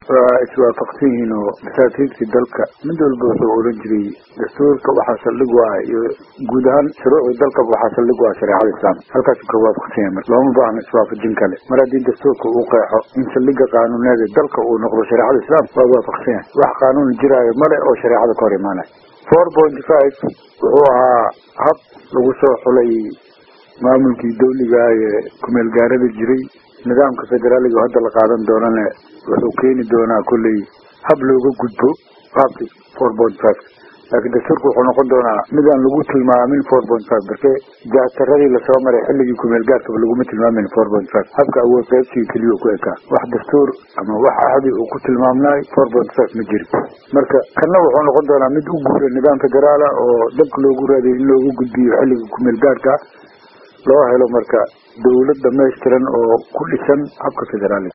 waa iswaafaqsan yihiin oo masaakiibtii dalka mid walba wuxuu oran jiray dastuurka waxaa saldhig u ah iyo guud ahaan shuruucda dalkaba waxaa saldhig u ah shareecada islaamka halkaasu ka waafaqsan yahay marka looma baahna iswaafajin kale mar haddii dastuurka uu qeexo in saldhiga qaanuuneed ee dalka uu noqdo shareecada islaamka waa waafaqsan yahay wax qaanuun jiraayo male oo shareecada ka hor imaanaya four point five wuxuu ahaa hab lagu soo xulay maamulkii dawliga ee kumeel gaarada jiray nidaamka federaaliga hadda la qaadan doonana wuxuu keeni doonaa kolley hab looga gudbo qaabkii four point five laakiin dastuurka wuxuu noqon doonaa midaan lagu tilmaamin four point five marke jahtaradii lasoo maray xilligii kumeel gaarkaba laguma tilmaamin four point five habka awood qaybsiga keliya ku ekaa wax dastuur ama wax ahdi uu ku tilmaamnaay four point five ma jiri marka kanna wuxuu noqon doonaa mid u guura nidaam federaala oo dalka loogu raadiyo in loogu gudbiyo xilligii kumeel gaarka loo helo marka dawlad dhamaystiran oo ku dhisan habka federaaliga